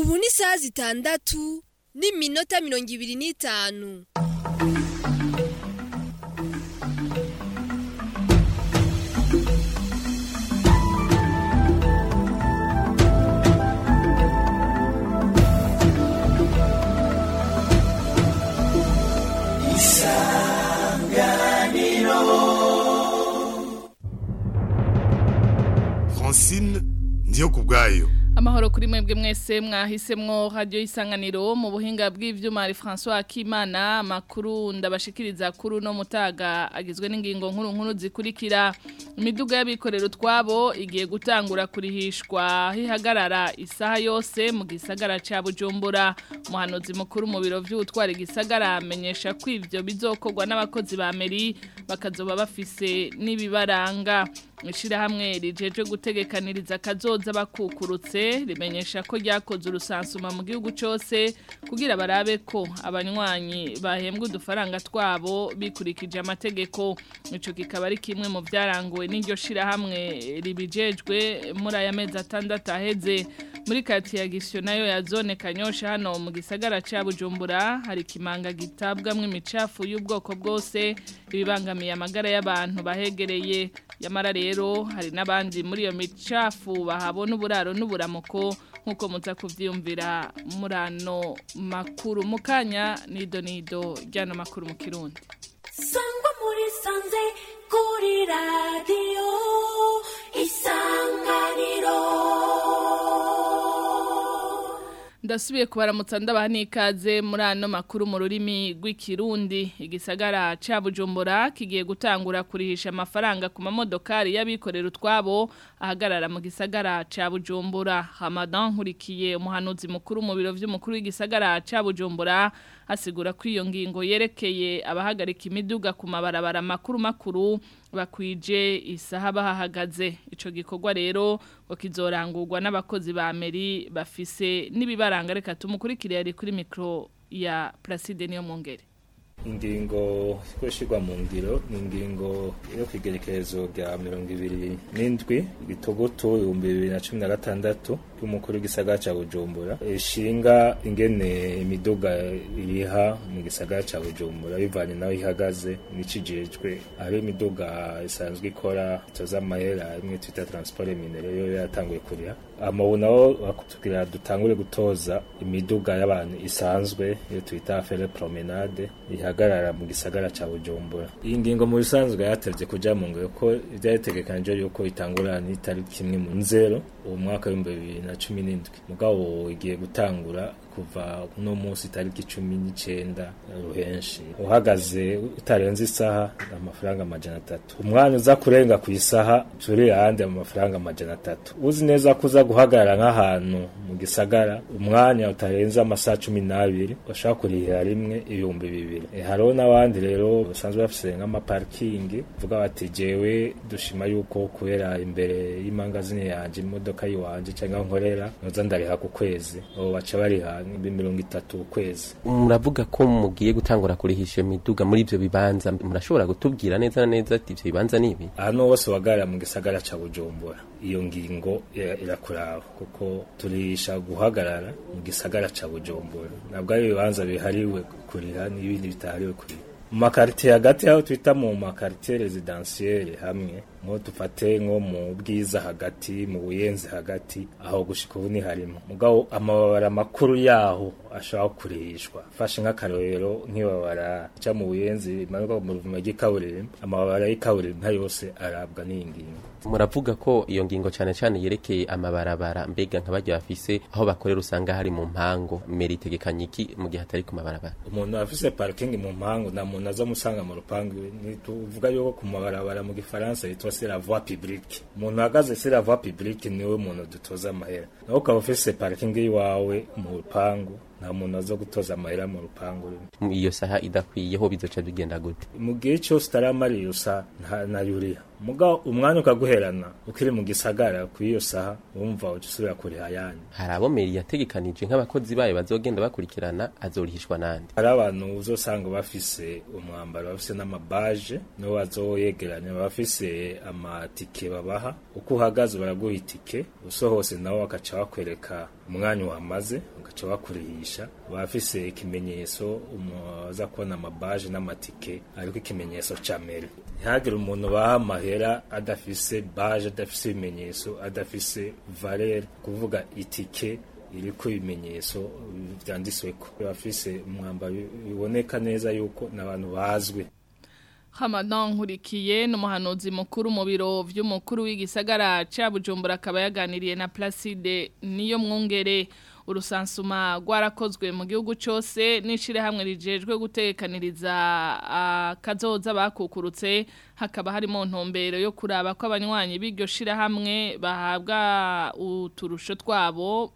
ubu ni isaha zitandatu n'iminota mirongo ibiri n'itanu francine ndiyo ku bwayo amahoro kuri mwebwe mwese mwahisemwo radio isanganiro mu buhinga bw'ivyuma ari François Akimana makuru ndabashikiriza kuri no mutaga agizwe n'ingingo nkuru nkuru zikurikira imiduga y'abikorero twabo igiye gutangura kurihishwa hihagarara isaha yose mu gisagara ca Bujumbura umuhanuzi mukuru mu biro vy'utwara igisagara amenyesha ko ivyo bizokorwa n'abakozi ba meri bakazoba bafise n'ibibaranga ishirahamwe rijeje gutegekaniriza kazoza bakukurutse rimenyesha ko ryakoze urusansuma mu gihugu cyose kugira barabe ko abanywanyi bahembwa udufaranga twabo bikurikije amategeko ico kikaba ari kimwe mu byaranguwe n'iryo shirahamwe ribijejwe muri aya mezi atandatu aheze muri kati ya gisyo nayo ya zone kanyosha hano mu gisagara ca Bujumbura hari kimanga gitabwamwo imicafu y'ubwoko bwose ibibangamiye amagara y'abantu bahegereye yamara rero hari n'abandi muri iyo micafu bahabona uburaro n'uburamuko nk'uko muza kuvyiyumvira muri ano makuru mu kanya nido nido ry'ano makuru mu kirundi sangwa muri sanze kuri radiyo isanganiro ndasubiye kubaramutsa ndabaha n'ikaze muri ano makuru mu rurimi rw'ikirundi igisagara ca bujumbura kigiye gutangura kurihisha amafaranga ku mamodokari y'abikorera utwabo ahagarara mu gisagara ca bujumbura hamadan nkurikiye umuhanuzi mukuru mu biro vy'umukuru w'igisagara ca bujumbura asigura ko iyo ngingo yerekeye abahagarika imiduga ku mabarabara makuru makuru bakwije isaha bahahagaze ico gikorwa rero ngo kizorangurwa n'abakozi ba meri bafise n'ibibaranga reka tumukurikire yari kuri mikro ya Placide niyo mungere ingingo ikoreshwa mu ngiro ni ingingo yo kwigerekerezo rya mirongo ibiri n'indwi gitogoto ibihumbi bibiri na cumi na gatandatu y'umukuru w'igisagara ca bujumbura ishinga ingene imiduga iriha mu gisagara ca bujumbura bivanye naho ihagaze n'ikijejwe aho imiduga isanzwe ikora itoza amahera imwe twita transport minere yo yatanguye kuriha amabu naho bakutubwira dutangure gutoza imiduga y'abantu isanzwe iyo twita fere promenade ihagarara mu gisagara ca Bujumbura iyi ngingo mu bisanzwe yatevye kuja mu ngiro ko ivyategekanije yuko itangura n'itariki imwe mu nzero uwo mwaka w'ibihumbi bibiri na cumi n'indwi mugabo igiye gutangura kuva uno munsi tariki cumi n'icenda ruhenshi uhagaze utarenze isaha amafaranga amajana atatu umwanya uza kurenga ku isaha turi ahandi amafaranga amajana atatu uzi neza ko uza guhagarara nk'ahantu mu gisagara umwanya utarenze amasaha cumi n'abiri bashobora kurihira rimwe ibihumbi bibiri e, hariho n'abandi rero basanzwe bafise nk'amaparikingi vuga bati jewe dushima yuko kubera imbere y'imangazini yanje imodoka yiwanje cyangwa nkorera noza ndariha ku kwezi abo baca bariha mirongo itatu ukwezi muravuga ko mugiye gutangura kurihisha imiduga muri ivyo bibanza murashobora gutubwira neza na neza ati ivyo bibanza nibi ahantu hose wagarara mu gisagara ca bujumbura iyo ngingo irakuraba kuko turihisha guhagarara mu gisagara ca bujumbura ntabwo ari ibibanza bihariwe kuriha n'ibindi bitahariwe kuriha mu makaritiye hagati aho twita mu makaritiye rezidansiyeri hamwe nko dufate nko mu bwiza hagati mu buyenzi hagati aho gushika ubu ni harimo mugabo amababara makuru yaho ashobora kurihishwa fashe nk'akarorero nk'ibabara ca mu buyenzi imanuka mu ruvuma ry'ikaburimbo amababara y'ikaburimbo nka yose arabwa n'iyi ngingo muravuga ko iyo ngingo cyane cyane yerekeye amabarabara mbega nk'abajya bafise aho bakorera usanga hari mu mpango meri itegekanye iki mu gihe atari ku mabarabara umuntu afise parking mu mpango nta muntu aza musanga mu rupangu tuvuga yuko ku mabarabara mu gifaransa yitwa c'est la voie publique umuntu ahagaze c'est la voie publique niwe muntu dutoza amahera nawe ukaba ufise parking iwawe mu rupangu nta muntu aza gutoza amahera mu rupangu rumwe iyo saha idakwiye ho bizoca bigenda gute mu gihe cyose utaramara iyo saha nta na yuriya muga umwanya ukaguherana ukiri mu gisagara ku iyo saha wumva uca usubira kuriha ayandi hari abo meri yategekanije nk'abakozi bayo bazogenda bakurikirana azorihishwa nande hari abantu uzosanga bafise umwambaro bafise n'amabaje nibo bazoyegeranya bafise amatike babaha uko uhagaze baraguha itike usohose nabo bakaca bakwereka umwanya uhamaze bagaca bakurihisha bafise ikimenyetso uza kubona amabaje n'amatike ariko ikimenyetso ca meri ntihagire umuntu baha amahera adafise baje adafise ibimenyetso adafise valere kuvuga itike iriko ibimenyetso vyanditsweko bafise umwambaro biboneka neza yuko n'abantu bazwi Hamadan Nkurikiye n'umuhanuzi mukuru mu biro vy'umukuru w'igisagara ca Bujumbura akaba yaganiriye na Placide niyo mwungere urusansuma rwarakozwe mu gihugu cyose n'ishire hamwe rijejwe gutekaniriza akazoza bakukurutse hakaba harimo ntumbero yo kuraba ko abanywanyi b'iryo shire hamwe bahabwa uturusho twabo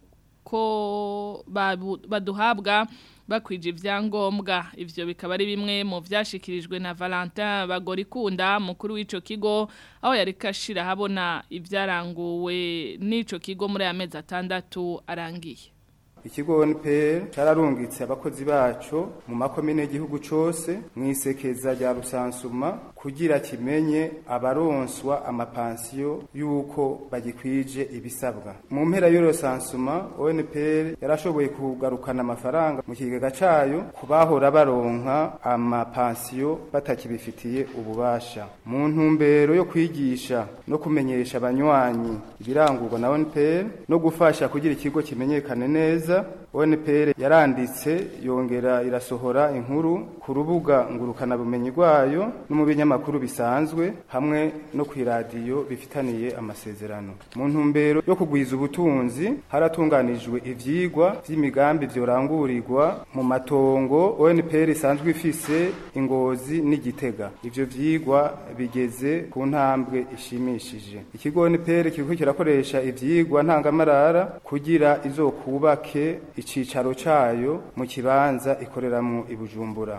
ko baduhabwa bakwije ivyangombwa ivyo bikaba ari bimwe mu vyashikirijwe na Valentin Bagorikunda mukuru w'ico kigo aho yari kashira habona ivyaranguwe n'ico kigo muri amezi atandatu arangiye ikigo NPR cararungitse abakozi baco mu makomine y'igihugu cose mwisekeza rya rusansuma kugira kimenye abaronswa amapansiyo yuko bagikwije ibisabwa mu mpera y'uro sansuma ONPR yarashoboye kugarukana amafaranga mu kigega cayo kubahora baronka amapansiyo batakibifitiye ububasha mu ntumbero yo kwigisha no kumenyesha abanywanyi ibirangurwa na ONPR no gufasha kugira ikigo kimenyekane neza ONPR yaranditse yongera irasohora inkuru ku rubuga ngurukana bumenyi rwayo no mu binyamakuru bisanzwe hamwe no ku iradiyo bifitaniye amasezerano mu ntumbero yo kugwiza ubutunzi haratunganijwe ivyigwa vy'imigambi vyorangurirwa mu matongo ONPR isanzwe ifise ingozi n'igitega ivyo vyigwa bigeze ku ntambwe ishimishije ikigo ONPR kiriko kirakoresha ivyigwa ntangamarara kugira izokubake icicaro cayo mu kibanza ikoreramwo ibujumbura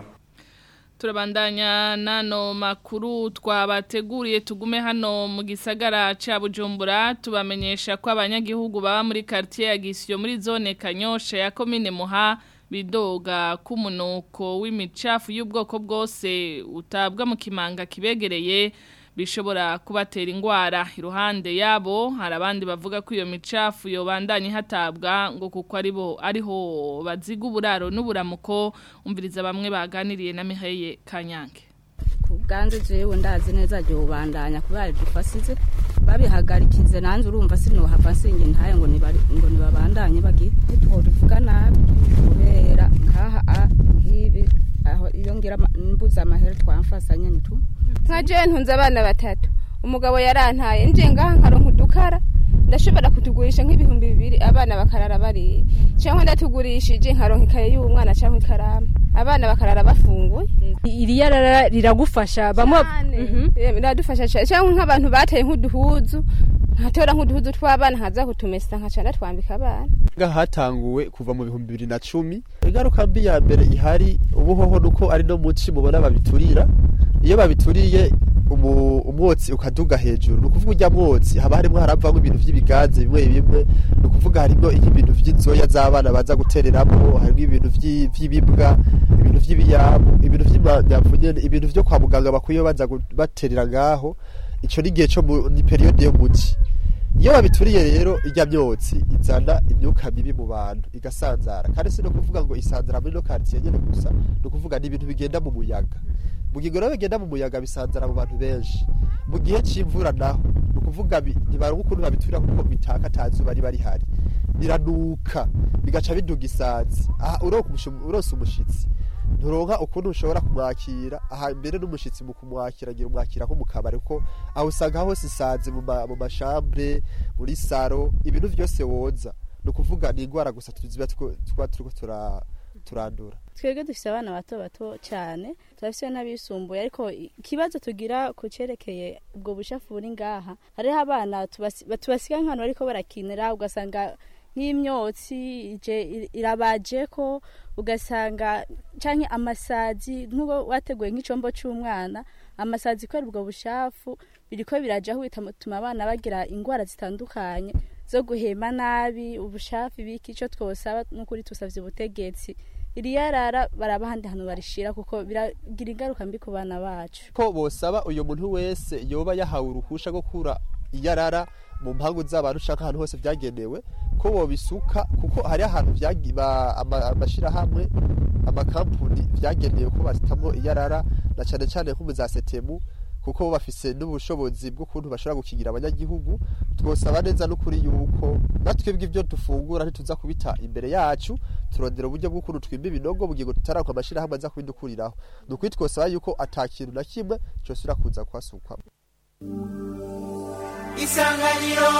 turabandanya nano makuru twabateguriye tugume hano mu gisagara ca Bujumbura tubamenyesha ko abanyagihugu baba muri quartier ya Gisyo muri zone Kanyosha ya commune Muha bidoga kumunuko w'imicafu y'ubwoko bwose utabwa mu kimanga kibegereye bishobora kubatera ingwara iruhande yabo hari abandi bavuga ko iyo micafu yobandanye hatabwa ngo kuko aribo ariho baziga uburaro n'uburamuko umviriza bamwe baganiriye na Miheye Kanyange kubwanze jewe ndazi neza ryo bandanya kubera dufasize babihagarikize nanze urumva sinohava singe ntaye ngo nibari ngo nibabandanye bagi tuvuga nabi kubera nkaha nkibi aho iyo ngira mbuza amahera twamfasanye nitu nka jewe ntunze abana batatu umugabo yarantaye nje ngaha nkaronka udukara ndashobora kutugurisha nk'ibihumbi bibiri abana bakarara bariye cyangwa ndatugurishije nkaronka ikaye y'umwana cyangwa ikaramu abana bakarara bafunguye iriya rara riragufasha bamwe riradufasha cyane cyangwa nk'abantu bateye nk'uduhuzu nkatora nk'uduhuzu tw'abana nkaza kutumesa nkaca ndatwambika abana ngaha hatanguwe kuva mu bihumbi bibiri na cumi ingaruka mbi ya mbere ihari ubuhoho nuko ari no muci mubona babiturira iyo babituriye umwotsi ukaduga hejuru ni ukuvuga ujya mwotsi haba harimo haravamo ibintu by'ibiganza bimwe bimwe ni ukuvuga harimo ibintu by'inzoya z'abana baza gutereramo harimo ibintu by'ibibwa ibintu by'ibiyabu ibintu by'imyapfu nyene ibintu byo kwa muganga bakwiye baza baterera ngaho ico ni igihe cyo ni periode yo muci iyo babituriye rero ijya myotsi izana imyuka mibi mu bantu igasanzara kandi si no kuvuga ngo isanzara muri no quartier nyene gusa ni ukuvuga ni ibintu bigenda mu muyaga mu gihe rero bigenda mu muyaga bisanzara mu bantu benshi mu gihe c'imvura naho ni ukuvuga ntibaronka ukuntu babiturira kuko bitaka atazuba riba rihari biranuka bigaca biduga isazi aha uronse umushitsi nturonka ukuntu ushobora kumwakira aha mbere n'umushitsi mu kumwakira agira umwakira nko mu kabari kuko aho usanga hose isazi mu mashambre muri saro ibintu byose woza ni ukuvuga ni indwara gusa tuziba tuba turiko turandura twebwe dufite abana bato bato cyane turafite n'abisumbuye ariko ikibazo tugira ku cyerekeye ubwo bushafu buri ngaha hariho abana tubasiga nk'ahantu bariko barakinira ugasanga nk'imyotsi ije ir- irabaje ko ugasanga canke amasazi nk'ubo wateguye nk'icombo c'umwana amasazi kubera ubwo bushafu biriko birajaho bituma abana bagira ingwara zitandukanye zo guhema nabi ubushafi biki ico twosaba n'ukuri tusavye ubutegetsi iriyarara baraba ahandi hantu barishira kuko biragira ingaruka mbi ku bana bacu ko bosaba uyu muntu wese yoba yahawe uruhusha rwo kura iyarara mu mpangu z'abantu ushaka ahantu hose byagenewe ko bobisuka kuko hari ahantu vyagi- ba- ama- amashirahamwe amakampuni vyagenewe ko basitamwo iyarara na cane cane nko mu za setemu kuko bo bafise n'ubushobozi bw'ukuntu bashobora gukingira abanyagihugu twosaba neza n'ukuri yuko natwebwe ibyo dufungura ntituza kubita imbere yacu turondera uburyo bw'ukuntu twimba ibinogo mu gihe tutarakwa amashirahamwe aza kubidukuriraho ni ukuri twosaba yuko ata kintu na kimwe cosubira kuza kuhasukwa isanganiro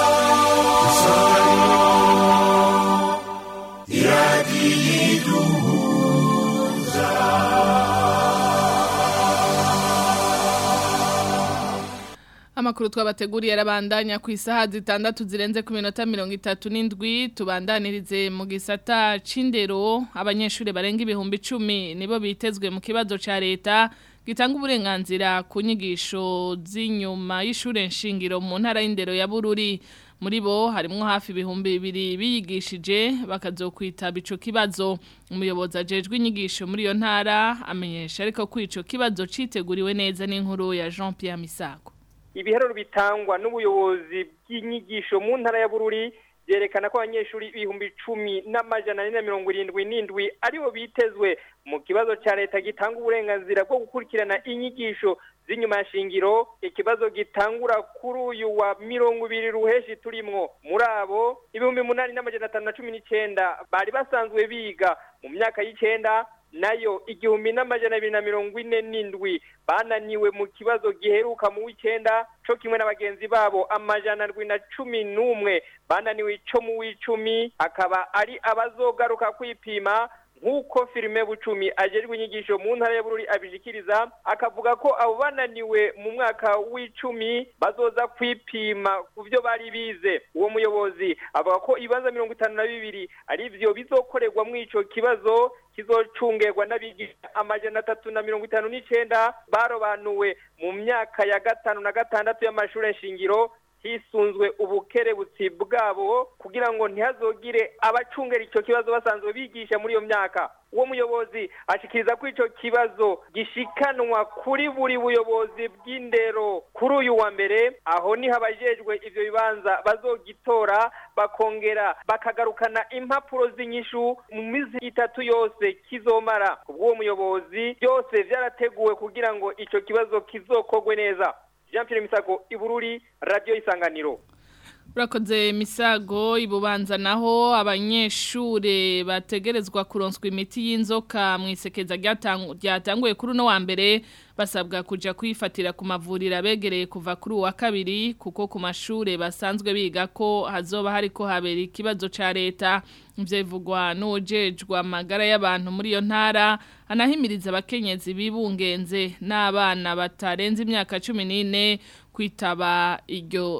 Amakuru twabateguriye arabandanya ku isaha zitandatu zirenze ku minota mirongo itatu n'indwi tubandanirize mu gisata c'indero abanyeshuri barenga ibihumbi icumi nibo bitezwe mu kibazo ca leta gitanga uburenganzira ku nyigisho z'inyuma y'ishure nshingiro mu ntara y'indero ya Bururi muri bo harimwo hafi ibihumbi bibiri biyigishije bakazokwitaba ico kibazo umuyobozi ajejwe inyigisho muri iyo ntara amenyesha ariko ko ico kibazo citeguriwe neza n'inkuru ya Jean Pierre Misago ibiharuro bitangwa n'ubuyobozi bw'inyigisho mu ntara ya bururi byerekana ko abanyeshuri ibihumbi icumi n'amajana ane na mirongo irindwi n'indwi aribo bitezwe mu kibazo cya leta gitanga uburenganzira bwo gukurikirana inyigisho z'inyuma ya shingiro ikibazo gitangura kuri uyu wa mirongo ibiri ruheshi turimwo muri abo ibihumbi munani n'amajana atanu na cumi n'icenda bari basanzwe biga mu myaka y'icenda nayo igihumbi n'amajana abiri na mirongo ine n'indwi bananiwe mu kibazo giheruka mu w'icenda co kimwe na bagenzi babo amajana ndwi na cumi n'umwe bananiwe ico mu w'icumi akaba ari abazogaruka kwipima nk'uko filime bucumi ajejwe inyigisho mu ntara ya bururi abishikiriza akavuga ko abo bananiwe mu mwaka w'icumi bazoza kwipima ku byo bari bize uwo muyobozi avuga ko ibibanza mirongo itanu na bibiri ari vyo bizokorerwa mu ico kibazo kizocungerwa n'abigisha amajana atatu na mirongo itanu n'icenda barobanuwe mu myaka ya gatanu na gatandatu y'amashure nshingiro hisunzwe ubukerebutsi bwabo kugira ngo ntihazogire abacungera icyo kibazo basanzwe bigisha muri iyo myaka uwo muyobozi ashikiriza ko icyo kibazo gishikanwa kuri buri buyobozi bw'indero kuri uyu wa mbere aho niho abajejwe ivyo bibanza bazogitora bakongera bakagarukana impapuro z'inyishu mu mizi itatu yose kizomara kubw'uwo muyobozi byose vyarateguwe kugira ngo ico kibazo kizokorwe neza Jean Pierre Misago Ibururi Radio Isanganiro Urakoze misago ibubanza naho abanyeshure bategerezwa kuronswa imiti y'inzoka mu isekeza ryatanguye kuri uno wa mbere basabwa kuja kwifatira ku mavuriro abegereye kuva kuri uwa kabiri kuko ku mashure basanzwe biga ko hazoba hariko habera ikibazo ca leta ivyo bivugwa n'ujejwe amagara y'abantu muri iyo ntara anahimiriza abakenyezi bibungenze n'abana batarenze imyaka cumi n'ine kwitaba iryo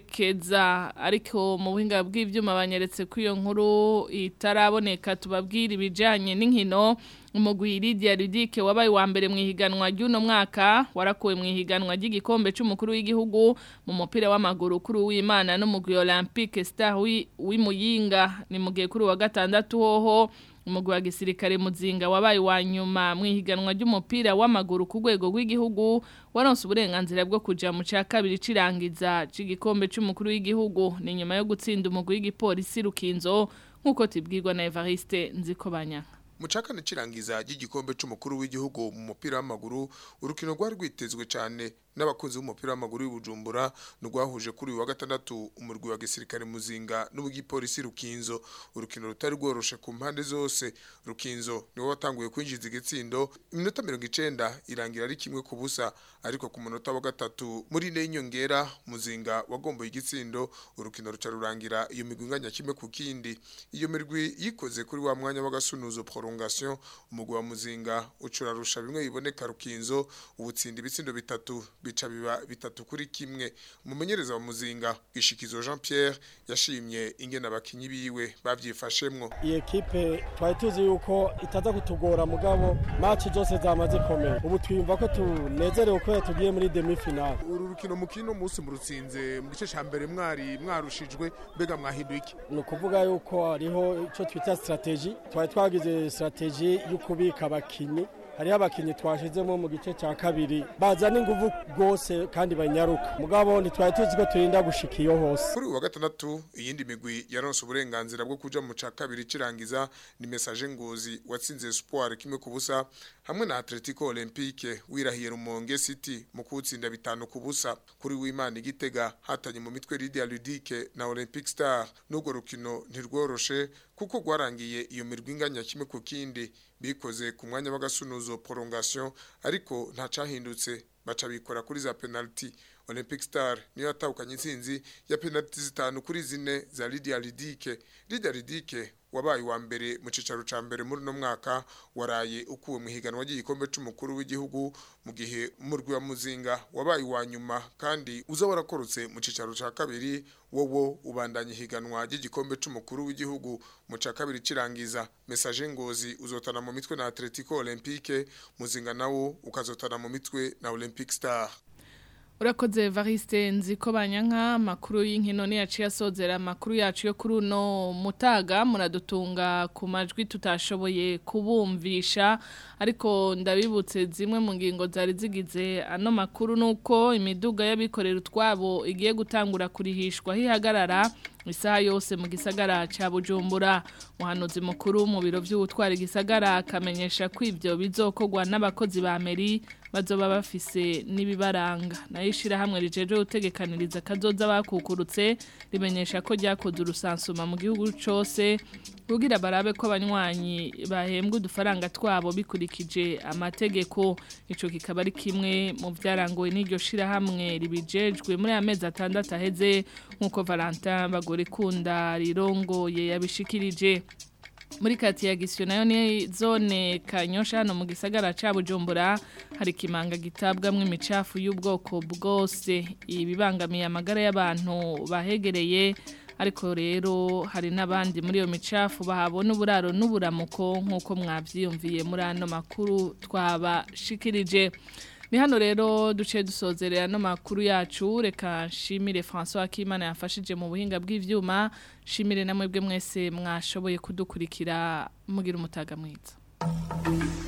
sekeza ariko mu buhinga bw'ivyuma banyeretse ko iyo nkuru itaraboneka tubabwira ibijanye n'inkino umugwi Lydia Ludike wabaye wa mbere mu ihiganwa ry'uno mwaka warakuwe mu ihiganwa ry'igikombe c'umukuru w'igihugu mu mupira w'amaguru kuri w'Imana n'umugwi Olympique Star w'Imuyinga ni mu gihe kuri wa gatandatu hoho umugwi wa gisirikare muzinga wabaye wa nyuma mu ihiganwa ry'umupira w'amaguru ku rwego rw'igihugu waronse uburenganzira bwo kuja mu ca kabiri cirangiza c'igikombe c'umukuru w'igihugu ni nyuma yo gutsinda umugwi w'igipolisi Rukinzo nk'uko tibwirwa na Evariste Nzikobanyaka Mucakane cirangiza ry'igikombe c'umukuru w'igihugu mu mupira w'amaguru urukino rwari rwitezwe cyane n'abakunzi b'umupira w'amaguru w'Ibujumbura nurwahuje kuri uyu wa gatandatu umurwi wa gisirikare muzinga n'ubwipolisi Rukinzo urukino rutari rworoshe ku mpande zose Rukinzo niwe watanguye kwinjiza igitsindo iminota 90 irangira ari kimwe ku busa ariko ku munota wa gatatu muri ne inyongera muzinga wagomboye igitsindo urukino ruca rurangira iyo migwi inganya kimwe ku kindi iyo mirwi yikoze kuri wa mwanya w'agasunuzo prolongation umugwi wa muzinga ucurarusha bimwe biboneka Rukinzo ubutsinda ibitsindo bitatu bica biba bitatu kuri kimwe umumenyereza wa muzinga gishikizo Jean Pierre yashimye ingene abakinyi biwe bavyifashemwo iyi ekipe twari tuzi yuko itaza kutugora mugabo match zose zamaze komera ubu twiyumva ko tunezerewe ko tugiye muri demi finale uru rukino mukino musi murutsinze mu gice ca mbere mwari mwarushijwe mbega mwahinduye iki ni ukuvuga yuko hariho icyo twita strategy twari twagize strategy yo kubika abakinyi hariho abakinyi twashizemo mu gice cya kabiri bazana inguvu rwose kandi banyaruka mugabo ntitwari tuzi ko turinda gushika iyo hose kuri uwa gatandatu iyindi migwi yaronse uburenganzira bwo kuja mu ca kabiri cirangiza ni message ngozi watsinze Espoir kimwe ku busa hamwe na Atletico Olympique wirahiye Rumonge City mu kutsinda bitanu ku busa kuri w'Imana igitega hatanye mu mitwe Lydia Ludique na Olympic Star n'ubwo rukino ntirworoshe kuko gwarangiye iyo mirwi inganya kimwe ku kindi bikoze ku mwanya w'agasunuzo prolongation ariko nta cahindutse baca bikora kuri za penalty Olympic Star niyo yatahukanye intsinzi ya penalty zitanu kuri zine za Lydia Lidike Lydia Lidike wabaye wa mbere mu cicaro ca mbere muri no mwaka waraye ukuwe mu higanwa ry'igikombe c'umukuru w'igihugu mu gihe umurwi wa muzinga wabaye wa nyuma kandi uza warakorotse mu cicaro ca kabiri wowo ubandanye higanwa ry'igikombe c'umukuru w'igihugu mu ca kabiri cirangiza message ngozi uzotana mu mitwe na Atletico Olympique muzinga nawo ukazotana mu mitwe na Olympic Star Urakoze Variste nziko banyanka makuru y'inkino ni yaciye asozera makuru yacu yo kuri uno mutaga muradutunga ku majwi tutashoboye kubumvisha ariko ndabibutse zimwe mu ngingo zari zigize ano makuru nuko imiduga y'abikorera utwabo igiye gutangura kurihishwa hihagarara isaha yose mu gisagara ca Bujumbura muhanuzi mukuru mu biro by'ubutwara igisagara akamenyesha ko ivyo bizokogwa n'abakozi ba meri bazoba bafise nibibaranga nayo ishirahamwe rijeje gutegekaniriza kazoza bakukurutse rimenyesha ko ryakoze urusansuma mu gihugu cose kugira barabe ko abanywanyi bahembwa udufaranga twabo bikurikije amategeko ico kikaba ari kimwe mu vyarangoye n'iryo shirahamwe ribijejwe muri amezi atandatu aheze nk'uko Valentin bagore kunda rirongoye yabishikirije muri kati ya gisyo nayo ni zone kanyosha hano mu gisagara ca Bujumbura hari kimanga gitabwamwe imicafu y'ubwoko bwose ibibangamiye amagara y'abantu bahegereye ariko rero hari n'abandi muri iyo micafu bahabona uburaro n'uburamuko nk'uko mwabyiyumviye muri ano makuru twabashikirije ni hano rero duce dusozerera no makuru yacu reka nshimire François Akimana yafashije mu buhinga bw'ivyuma shimire namwe bwe mwese mwashoboye kudukurikira mugira umutaga mwiza